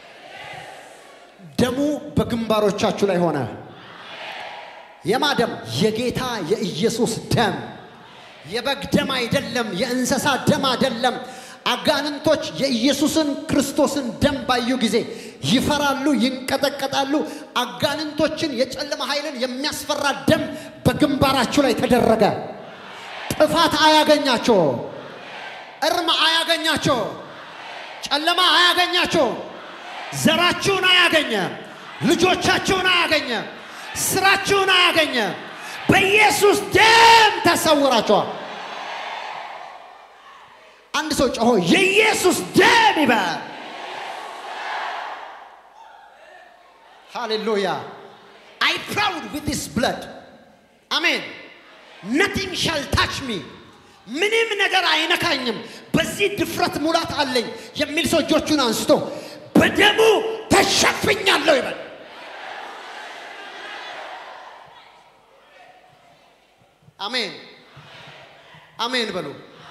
ደሙ በግንባሮቻችሁ ላይ ሆነ። የማ ደም? የጌታ የኢየሱስ ደም። የበግ ደም አይደለም፣ የእንስሳ ደም አይደለም። አጋንንቶች የኢየሱስን ክርስቶስን ደም ባዩ ጊዜ ይፈራሉ፣ ይንቀጠቀጣሉ። አጋንንቶችን የጨለማ ኃይልን የሚያስፈራ ደም በግንባራችሁ ላይ ተደረገ። ጥፋት አያገኛቸው፣ እርም አያገኛቸው፣ ጨለማ አያገኛቸው፣ ዘራችሁን አያገኘ፣ ልጆቻችሁን አያገኘ፣ ስራችሁን አያገኘ። በኢየሱስ ደም ተሰውራችኋል። አንድ ሰው ጮሆ የኢየሱስ ደም ይበል። ሃሌሉያ አይ ፕራውድ ዊዝ ዲስ ብለድ አሜን ነቲንግ ሻል ታች ሚ ምንም ነገር አይነካኝም፣ በዚህ ድፍረት ሙላት አለኝ የሚል ሰው እጆቹን አንስቶ በደሙ ተሸፍኛለሁ ይበል። አሜን አሜን በሉ።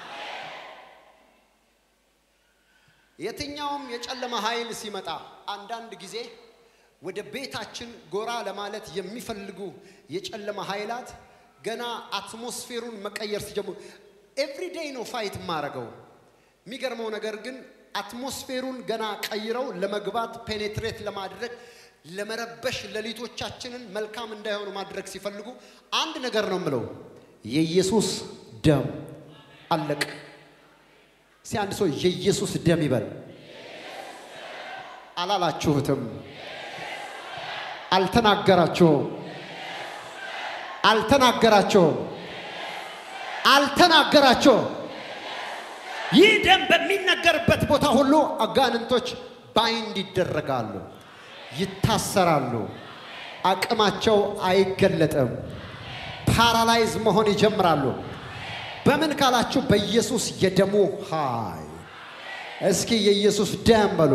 የትኛውም የጨለማ ኃይል ሲመጣ አንዳንድ ጊዜ ወደ ቤታችን ጎራ ለማለት የሚፈልጉ የጨለማ ኃይላት ገና አትሞስፌሩን መቀየር ሲጀምሩ ኤቭሪዴይ ነው ፋይት የማረገው። የሚገርመው ነገር ግን አትሞስፌሩን ገና ቀይረው ለመግባት ፔኔትሬት ለማድረግ ለመረበሽ ሌሊቶቻችንን መልካም እንዳይሆኑ ማድረግ ሲፈልጉ አንድ ነገር ነው የምለው፣ የኢየሱስ ደም አለቅ። እስቲ አንድ ሰው የኢየሱስ ደም ይበል። አላላችሁትም፣ አልተናገራችሁም፣ አልተናገራችሁም፣ አልተናገራችሁም። ይህ ደም በሚነገርበት ቦታ ሁሉ አጋንንቶች ባይንድ ይደረጋሉ፣ ይታሰራሉ፣ አቅማቸው አይገለጥም፣ ፓራላይዝ መሆን ይጀምራሉ። በምን ካላችሁ በኢየሱስ የደሙ ኃይል። እስኪ የኢየሱስ ደም በሉ።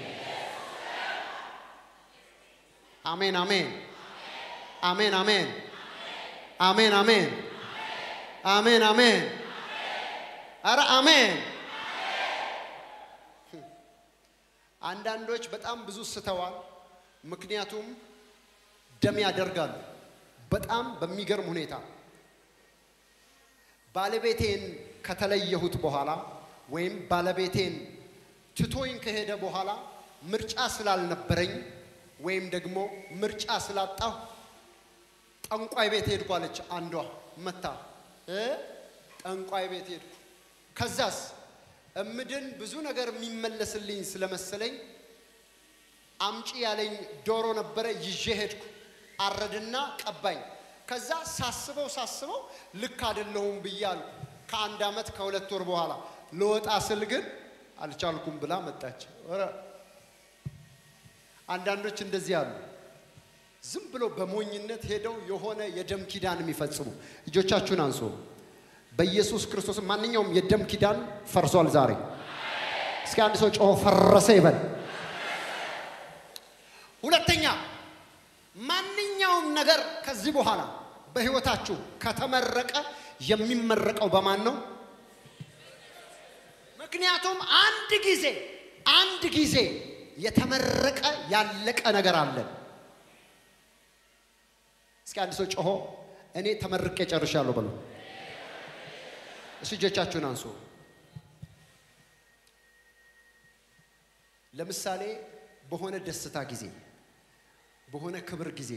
አሜን አሜን አሜን አሜን አሜን አሜን አሜን አሜን አረ አሜን። አንዳንዶች በጣም ብዙ ስተዋል። ምክንያቱም ደም ያደርጋሉ። በጣም በሚገርም ሁኔታ ባለቤቴን ከተለየሁት በኋላ ወይም ባለቤቴን ትቶኝ ከሄደ በኋላ ምርጫ ስላልነበረኝ ወይም ደግሞ ምርጫ ስላጣሁ ጠንቋይ ቤት ሄድኩ አለች አንዷ መታ እ ጠንቋይ ቤት ሄድኩ። ከዛስ እምድን ብዙ ነገር የሚመለስልኝ ስለመሰለኝ አምጪ ያለኝ ዶሮ ነበረ ይዤ ሄድኩ። አረድና ቀባኝ። ከዛ ሳስበው ሳስበው ልክ አይደለሁም ብያለሁ። ከአንድ ዓመት ከሁለት ወር በኋላ ልወጣ ስል ግን አልቻልኩም ብላ መጣች። ኧረ አንዳንዶች እንደዚህ አሉ። ዝም ብሎ በሞኝነት ሄደው የሆነ የደም ኪዳን የሚፈጽሙ እጆቻችሁን አንሱ። በኢየሱስ ክርስቶስ ማንኛውም የደም ኪዳን ፈርሷል ዛሬ። እስኪ አንድ ሰው ጮሆ ፈረሰ ይበል። ሁለተኛ ማንኛውም ነገር ከዚህ በኋላ በህይወታችሁ ከተመረቀ የሚመረቀው በማን ነው? ምክንያቱም አንድ ጊዜ አንድ ጊዜ የተመረቀ ያለቀ ነገር አለን። እስኪ አንድ ሰው ጮሆ እኔ ተመርቄ ጨርሻለሁ በሉ። እሱ እጆቻችሁን አንሱ። ለምሳሌ በሆነ ደስታ ጊዜ በሆነ ክብር ጊዜ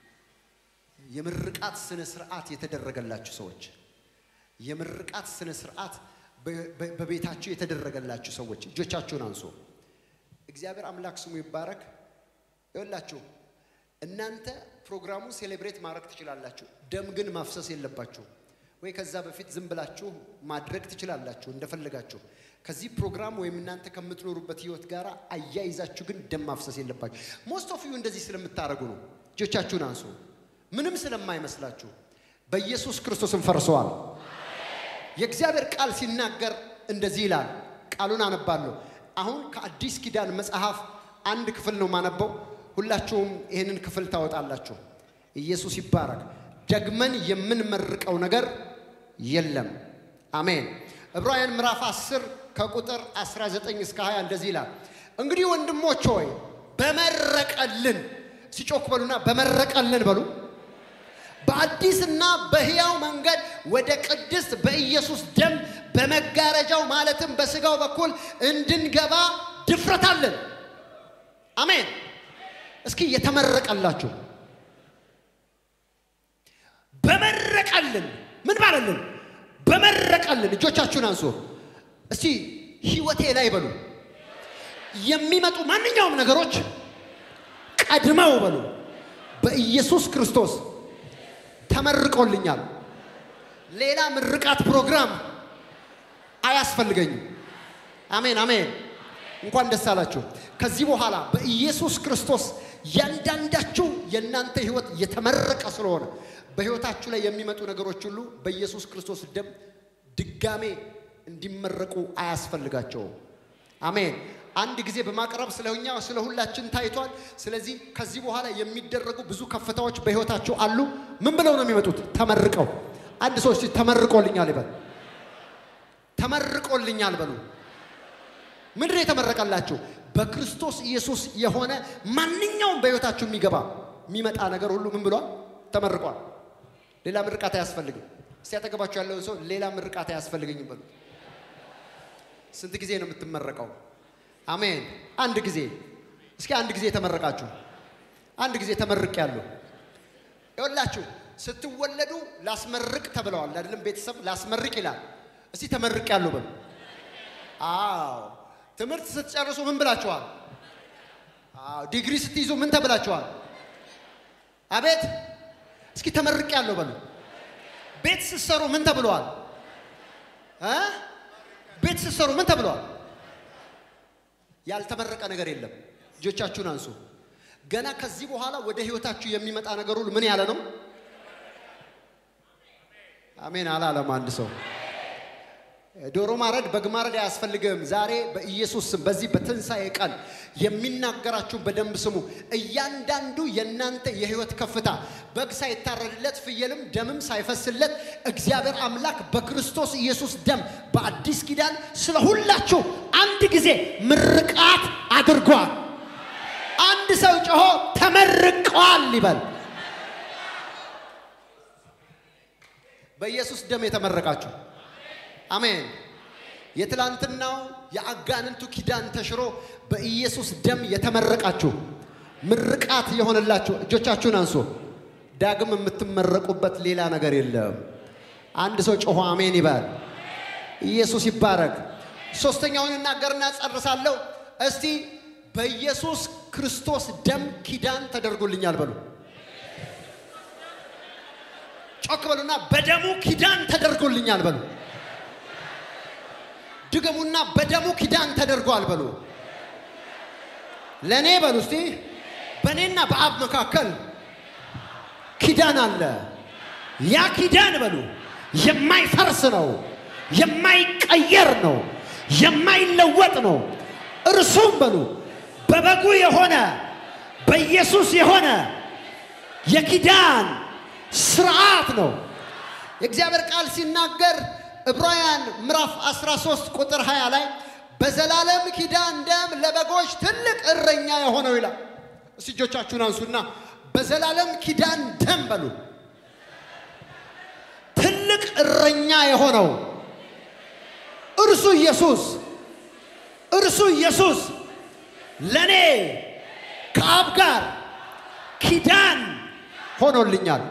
የምርቃት ስነ ስርዓት የተደረገላችሁ ሰዎች የምርቃት ስነ ስርዓት በቤታችሁ የተደረገላችሁ ሰዎች እጆቻችሁን አንሱ። እግዚአብሔር አምላክ ስሙ ይባረክ። ይኸውላችሁ እናንተ ፕሮግራሙ ሴሌብሬት ማድረግ ትችላላችሁ፣ ደም ግን ማፍሰስ የለባችሁ ወይ ከዛ በፊት ዝም ብላችሁ ማድረግ ትችላላችሁ እንደፈለጋችሁ። ከዚህ ፕሮግራም ወይም እናንተ ከምትኖሩበት ህይወት ጋር አያይዛችሁ ግን ደም ማፍሰስ የለባችሁ። ሞስት ኦፍ ዩ እንደዚህ ስለምታደርጉ ነው። እጆቻችሁን አንሱ። ምንም ስለማይመስላችሁ በኢየሱስ ክርስቶስም ፈርሰዋል። የእግዚአብሔር ቃል ሲናገር እንደዚህ ይላል። ቃሉን አነባለሁ። አሁን ከአዲስ ኪዳን መጽሐፍ አንድ ክፍል ነው ማነበው። ሁላችሁም ይህንን ክፍል ታወጣላችሁ። ኢየሱስ ይባረክ። ደግመን የምንመርቀው ነገር የለም። አሜን። ዕብራውያን ምዕራፍ 10 ከቁጥር 19 እስከ 20 እንደዚህ ይላል። እንግዲህ ወንድሞች ሆይ በመረቀልን ሲጮክ በሉና በመረቀልን በሉ በአዲስና በሕያው መንገድ ወደ ቅድስት በኢየሱስ ደም በመጋረጃው ማለትም በሥጋው በኩል እንድንገባ ድፍረት አለን። አሜን። እስኪ የተመረቀላችሁ በመረቀልን ምን ባለልን? በመረቀልን እጆቻችሁን አንሱ እስቲ ሕይወቴ ላይ በሉ የሚመጡ ማንኛውም ነገሮች ቀድመው በሉ በኢየሱስ ክርስቶስ ተመርቆልኛል። ሌላ ምርቃት ፕሮግራም አያስፈልገኝም። አሜን አሜን። እንኳን ደስ አላችሁ። ከዚህ በኋላ በኢየሱስ ክርስቶስ ያንዳንዳችሁ የእናንተ ህይወት የተመረቀ ስለሆነ በህይወታችሁ ላይ የሚመጡ ነገሮች ሁሉ በኢየሱስ ክርስቶስ ደም ድጋሜ እንዲመረቁ አያስፈልጋቸውም። አሜን። አንድ ጊዜ በማቅረብ ስለኛ ስለ ሁላችን ታይቷል። ስለዚህ ከዚህ በኋላ የሚደረጉ ብዙ ከፍታዎች በህይወታችሁ አሉ። ምን ብለው ነው የሚመጡት? ተመርቀው። አንድ ሰው እስቲ ተመርቆልኛል ይበል። ተመርቆልኛል በሉ። ምንድን ነው የተመረቀላችሁ? በክርስቶስ ኢየሱስ የሆነ ማንኛውም በህይወታችሁ የሚገባ የሚመጣ ነገር ሁሉ ምን ብሏል? ተመርቋል። ሌላ ምርቃት አያስፈልግም። እስቲ ያጠገባችሁ ያለውን ሰው ሌላ ምርቃት አያስፈልገኝም በሉ። ስንት ጊዜ ነው የምትመረቀው? አሜን። አንድ ጊዜ። እስኪ አንድ ጊዜ ተመረቃችሁ። አንድ ጊዜ ተመርቅ ያሉ ይወላችሁ። ስትወለዱ ላስመርቅ ተብለዋል አይደለም? ቤተሰብ ላስመርቅ ይላል። እስቲ ተመርቅ ያሉ በሉ። አዎ። ትምህርት ስትጨርሱ ምን ብላችኋል? አዎ። ዲግሪ ስትይዙ ምን ተብላችኋል? አቤት። እስኪ ተመርቅ ያለው በሉ። ቤት ስትሰሩ ምን ተብለዋል? እ ቤት ስትሰሩ ምን ተብለዋል? ያልተመረቀ ነገር የለም። እጆቻችሁን አንሱ። ገና ከዚህ በኋላ ወደ ህይወታችሁ የሚመጣ ነገር ሁሉ ምን ያለ ነው? አሜን አላለም አንድ ሰው። ዶሮ ማረድ በግ ማረድ አያስፈልግም። ዛሬ በኢየሱስ ስም በዚህ በትንሣኤ ቀን የሚናገራችሁን በደንብ ስሙ። እያንዳንዱ የእናንተ የህይወት ከፍታ በግ ሳይታረድለት ፍየልም ደምም ሳይፈስለት እግዚአብሔር አምላክ በክርስቶስ ኢየሱስ ደም በአዲስ ኪዳን ስለ ሁላችሁ አንድ ጊዜ ምርቃት አድርጓል። አንድ ሰው ጮሆ ተመርቀዋል ይበል። በኢየሱስ ደም የተመረቃችሁ አሜን። የትላንትናው የአጋንንቱ ኪዳን ተሽሮ በኢየሱስ ደም የተመረቃችሁ ምርቃት የሆነላችሁ እጆቻችሁን አንሱ። ዳግም የምትመረቁበት ሌላ ነገር የለም። አንድ ሰው ጮሆ አሜን ይባል። ኢየሱስ ይባረክ። ሶስተኛውን እናገርና ጨርሳለሁ። እስቲ በኢየሱስ ክርስቶስ ደም ኪዳን ተደርጎልኛል በሉ። ጮክ በሉና በደሙ ኪዳን ተደርጎልኛል በሉ። ድገሙና በደሙ ኪዳን ተደርጓል በሉ። ለእኔ በሉ እስቲ በእኔና በአብ መካከል ኪዳን አለ። ያ ኪዳን በሉ የማይፈርስ ነው፣ የማይቀየር ነው፣ የማይለወጥ ነው። እርሱም በሉ በበጉ የሆነ በኢየሱስ የሆነ የኪዳን ስርዓት ነው። የእግዚአብሔር ቃል ሲናገር ዕብራውያን ምዕራፍ 13 ቁጥር 20 ላይ በዘላለም ኪዳን ደም ለበጎች ትልቅ እረኛ የሆነው ይላል። እስቲ እጆቻችሁን አንሱና በዘላለም ኪዳን ደም በሉ ትልቅ እረኛ የሆነው እርሱ ኢየሱስ እርሱ ኢየሱስ ለእኔ ከአብ ጋር ኪዳን ሆኖልኛል።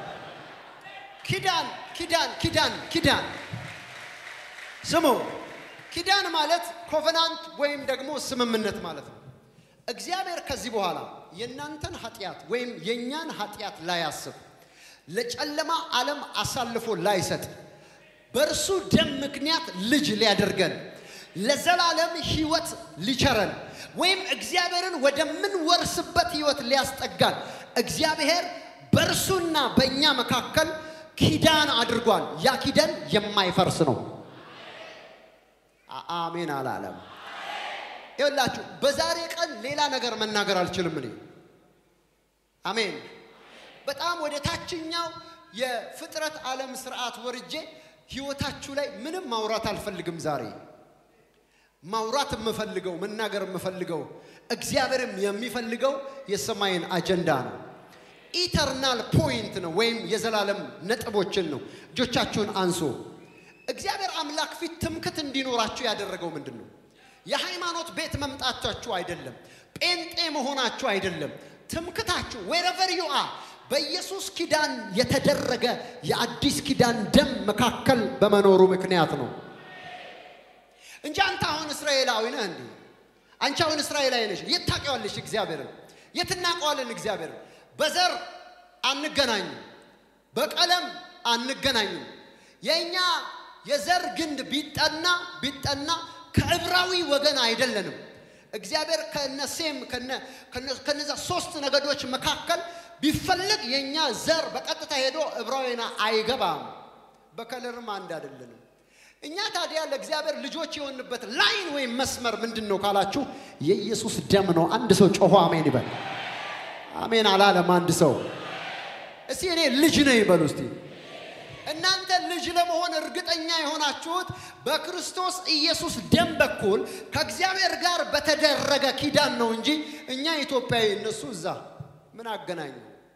ኪዳን ኪዳን ኪዳን ኪዳን ስሙ። ኪዳን ማለት ኮቨናንት ወይም ደግሞ ስምምነት ማለት ነው። እግዚአብሔር ከዚህ በኋላ የእናንተን ኃጢአት ወይም የእኛን ኃጢአት ላያስብ፣ ለጨለማ ዓለም አሳልፎ ላይሰጥ፣ በእርሱ ደም ምክንያት ልጅ ሊያደርገን ለዘላለም ሕይወት ሊቸረን ወይም እግዚአብሔርን ወደምንወርስበት ሕይወት ሊያስጠጋን እግዚአብሔር በእርሱና በእኛ መካከል ኪዳን አድርጓል። ያ ኪዳን የማይፈርስ ነው። አሜን አላለም። ይኸውላችሁ በዛሬ ቀን ሌላ ነገር መናገር አልችልም። እኔ አሜን። በጣም ወደ ታችኛው የፍጥረት ዓለም ስርዓት ወርጄ ህይወታችሁ ላይ ምንም ማውራት አልፈልግም ዛሬ ማውራት የምፈልገው መናገር የምፈልገው እግዚአብሔርም የሚፈልገው የሰማይን አጀንዳ ነው። ኢተርናል ፖይንት ነው ወይም የዘላለም ነጥቦችን ነው። እጆቻችሁን አንሶ እግዚአብሔር አምላክ ፊት ትምክት እንዲኖራችሁ ያደረገው ምንድን ነው? የሃይማኖት ቤት መምጣታችሁ አይደለም። ጴንጤ መሆናችሁ አይደለም። ትምክታችሁ ዌረቨር ዩ አር በኢየሱስ ኪዳን የተደረገ የአዲስ ኪዳን ደም መካከል በመኖሩ ምክንያት ነው እንጂ አንተ አሁን እስራኤላዊ ነህ እንዴ? አንቺ አሁን እስራኤላዊ ነሽ። የት ታውቂዋለሽ እግዚአብሔርን? የት እናውቀዋለን እግዚአብሔርን? በዘር አንገናኝም፣ በቀለም አንገናኝም። የእኛ የዘር ግንድ ቢጠና ቢጠና ከዕብራዊ ወገን አይደለንም። እግዚአብሔር ከነሴም ከነዛ ሶስት ነገዶች መካከል ቢፈልግ የእኛ ዘር በቀጥታ ሄዶ ዕብራዊና አይገባም። በከለርም አንድ አይደለንም። እኛ ታዲያ ለእግዚአብሔር ልጆች የሆንበት ላይን ወይም መስመር ምንድን ነው ካላችሁ የኢየሱስ ደም ነው። አንድ ሰው ጮሆ አሜን ይበል። አሜን አላለም አንድ ሰው። እስቲ እኔ ልጅ ነኝ ይበሉ እስቲ። እናንተ ልጅ ለመሆን እርግጠኛ የሆናችሁት በክርስቶስ ኢየሱስ ደም በኩል ከእግዚአብሔር ጋር በተደረገ ኪዳን ነው እንጂ እኛ ኢትዮጵያዊ እነሱ እዛ ምን አገናኙ?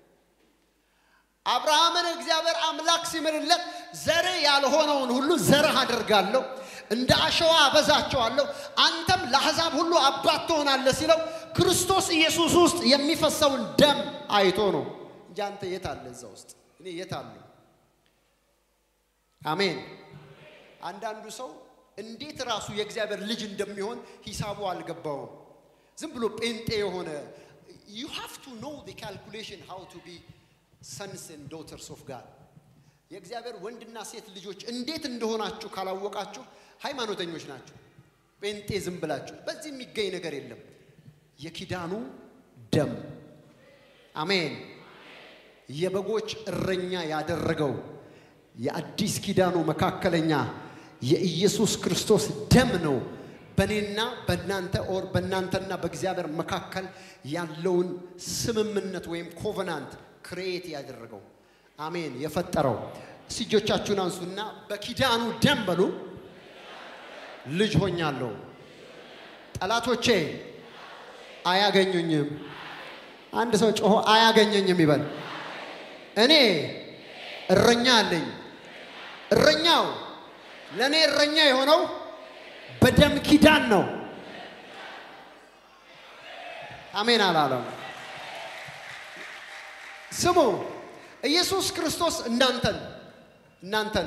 አብርሃምን እግዚአብሔር አምላክ ሲምልለት ዘር ያልሆነውን ሁሉ ዘርህ አደርጋለሁ፣ እንደ አሸዋ አበዛቸዋለሁ፣ አንተም ለአሕዛብ ሁሉ አባት ትሆናለህ ሲለው ክርስቶስ ኢየሱስ ውስጥ የሚፈሰውን ደም አይቶ ነው እንጂ አንተ የት አለ እዛ ውስጥ? እኔ የት አለሁ? አሜን። አንዳንዱ ሰው እንዴት ራሱ የእግዚአብሔር ልጅ እንደሚሆን ሂሳቡ አልገባውም። ዝም ብሎ ጴንጤ የሆነ ዩ ሃቭ ቱ ኖው ዘ ካልኩሌሽን ሃው ቱ ቢ ሰንስ ኤንድ ዶተርስ ኦፍ ጋድ የእግዚአብሔር ወንድና ሴት ልጆች እንዴት እንደሆናችሁ ካላወቃችሁ ሃይማኖተኞች ናችሁ። ጴንጤ ዝም ብላችሁ በዚህ የሚገኝ ነገር የለም። የኪዳኑ ደም አሜን። የበጎች እረኛ ያደረገው የአዲስ ኪዳኑ መካከለኛ የኢየሱስ ክርስቶስ ደም ነው በእኔና በእናንተ ኦር በእናንተና በእግዚአብሔር መካከል ያለውን ስምምነት ወይም ኮቨናንት ክሬት ያደረገው አሜን የፈጠረው። እጆቻችሁን አንሱና በኪዳኑ ደም በሉ ልጅ ሆኛለሁ፣ ጠላቶቼ አያገኙኝም። አንድ ሰው ጮሆ አያገኘኝም ይበል። እኔ እረኛ አለኝ። እረኛው ለእኔ እረኛ የሆነው በደም ኪዳን ነው። አሜን አላለም። ስሙ ኢየሱስ ክርስቶስ እናንተን እናንተን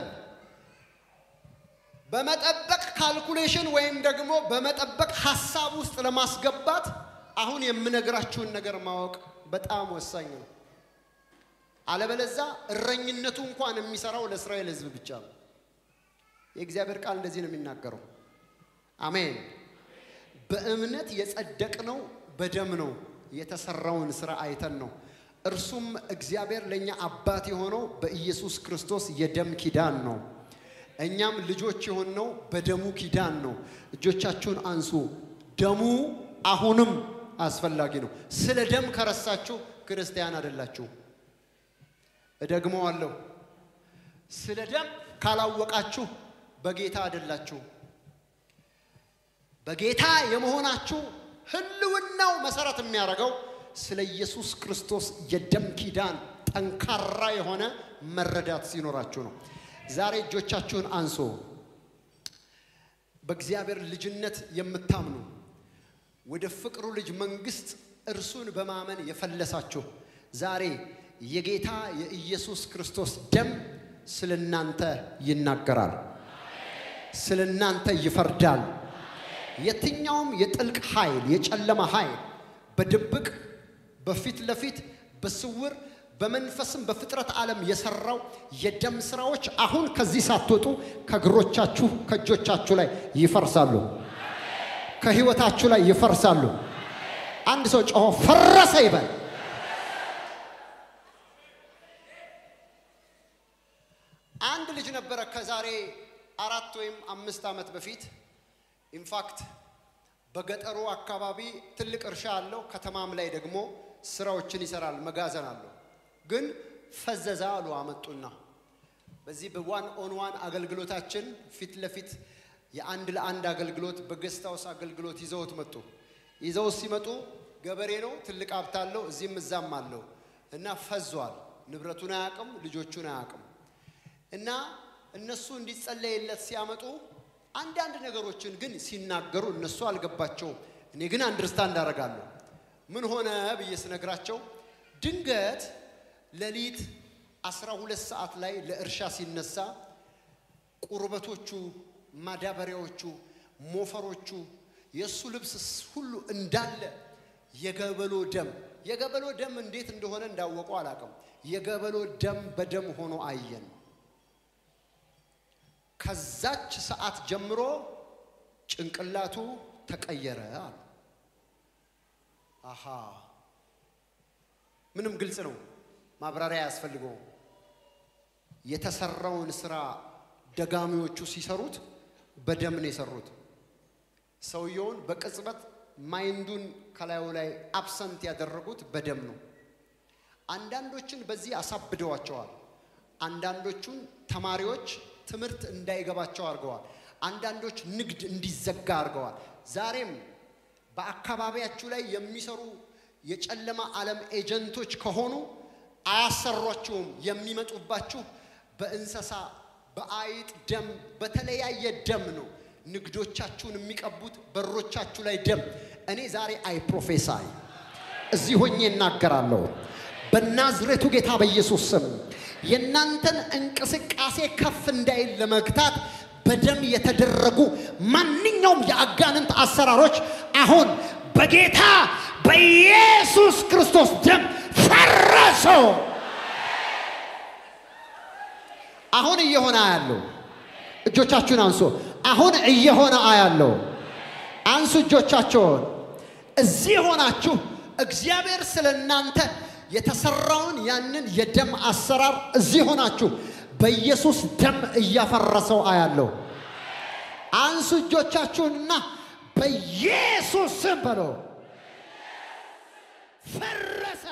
በመጠበቅ ካልኩሌሽን ወይም ደግሞ በመጠበቅ ሀሳብ ውስጥ ለማስገባት አሁን የምነግራችሁን ነገር ማወቅ በጣም ወሳኝ ነው። አለበለዛ እረኝነቱ እንኳን የሚሰራው ለእስራኤል ሕዝብ ብቻ ነው። የእግዚአብሔር ቃል እንደዚህ ነው የሚናገረው። አሜን። በእምነት የጸደቅነው በደም ነው፣ የተሰራውን ስራ አይተን ነው። እርሱም እግዚአብሔር ለእኛ አባት የሆነው በኢየሱስ ክርስቶስ የደም ኪዳን ነው። እኛም ልጆች የሆንነው በደሙ ኪዳን ነው። እጆቻችሁን አንሱ። ደሙ አሁንም አስፈላጊ ነው። ስለ ደም ከረሳችሁ ክርስቲያን አይደላችሁ። እደግመዋለሁ። ስለ ደም ካላወቃችሁ በጌታ አይደላችሁ። በጌታ የመሆናችሁ ህልውናው መሰረት የሚያደርገው ስለ ኢየሱስ ክርስቶስ የደም ኪዳን ጠንካራ የሆነ መረዳት ሲኖራችሁ ነው። ዛሬ እጆቻችሁን አንሶ በእግዚአብሔር ልጅነት የምታምኑ ወደ ፍቅሩ ልጅ መንግስት እርሱን በማመን የፈለሳችሁ ዛሬ የጌታ የኢየሱስ ክርስቶስ ደም ስለ እናንተ ይናገራል፣ ስለ እናንተ ይፈርዳል። የትኛውም የጥልቅ ኃይል፣ የጨለማ ኃይል በድብቅ በፊት ለፊት በስውር በመንፈስም በፍጥረት ዓለም የሰራው የደም ስራዎች አሁን ከዚህ ሳትወጡ ከእግሮቻችሁ ከእጆቻችሁ ላይ ይፈርሳሉ፣ ከህይወታችሁ ላይ ይፈርሳሉ። አንድ ሰው ጮሆ ፈረሰ ይበል። አንድ ልጅ ነበረ ከዛሬ አራት ወይም አምስት ዓመት በፊት ኢንፋክት በገጠሩ አካባቢ ትልቅ እርሻ አለው፣ ከተማም ላይ ደግሞ ስራዎችን ይሰራል፣ መጋዘን አለው። ግን ፈዘዛ አሉ አመጡና በዚህ በዋን ኦን ዋን አገልግሎታችን ፊት ለፊት የአንድ ለአንድ አገልግሎት በጌስት ሃውስ አገልግሎት ይዘውት መጡ። ይዘውት ሲመጡ ገበሬ ነው፣ ትልቅ ሀብት አለው፣ እዚህም እዛም አለው እና ፈዟል። ንብረቱን አያውቅም፣ ልጆቹን አያውቅም። እና እነሱ እንዲጸለይለት ሲያመጡ አንዳንድ ነገሮችን ግን ሲናገሩ እነሱ አልገባቸውም። እኔ ግን አንድርስታንድ አደርጋለሁ። ምን ሆነ ብዬ ስነግራቸው ድንገት ሌሊት አስራ ሁለት ሰዓት ላይ ለእርሻ ሲነሳ ቁርበቶቹ፣ ማዳበሪያዎቹ፣ ሞፈሮቹ፣ የእሱ ልብስ ሁሉ እንዳለ የገበሎ ደም የገበሎ ደም እንዴት እንደሆነ እንዳወቀው አላውቅም። የገበሎ ደም በደም ሆኖ አየን። ከዛች ሰዓት ጀምሮ ጭንቅላቱ ተቀየረ አሉ። አሃ ምንም ግልጽ ነው፣ ማብራሪያ አያስፈልገውም። የተሰራውን ስራ ደጋሚዎቹ ሲሰሩት በደም ነው የሰሩት። ሰውየውን በቅጽበት ማይንዱን ከላዩ ላይ አብሰንት ያደረጉት በደም ነው። አንዳንዶችን በዚህ አሳብደዋቸዋል። አንዳንዶቹን ተማሪዎች ትምህርት እንዳይገባቸው አድርገዋል። አንዳንዶች ንግድ እንዲዘጋ አድርገዋል። ዛሬም በአካባቢያችሁ ላይ የሚሰሩ የጨለማ ዓለም ኤጀንቶች ከሆኑ አያሰሯችሁም። የሚመጡባችሁ በእንስሳ በአይጥ ደም፣ በተለያየ ደም ነው ንግዶቻችሁን የሚቀቡት በሮቻችሁ ላይ ደም። እኔ ዛሬ አይ ፕሮፌሳይ እዚህ ሆኜ እናገራለሁ በናዝሬቱ ጌታ በኢየሱስ ስም የእናንተን እንቅስቃሴ ከፍ እንዳይል ለመግታት በደም የተደረጉ ማንኛውም የአጋንንት አሰራሮች አሁን በጌታ በኢየሱስ ክርስቶስ ደም ፈረሱ። አሁን እየሆነ አያለው። እጆቻችሁን አንሱ። አሁን እየሆነ አያለው። አንሱ እጆቻቸውን። እዚህ ሆናችሁ እግዚአብሔር ስለ እናንተ የተሰራውን ያንን የደም አሰራር እዚህ ሆናችሁ በኢየሱስ ደም እያፈረሰው አያለው። አንሱ እጆቻችሁንና በኢየሱስ ስም በሎ ፈረሰ።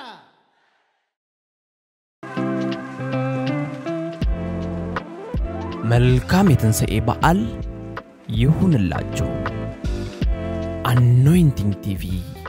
መልካም የትንሣኤ በዓል ይሁንላችሁ። አኖይንቲንግ ቲቪ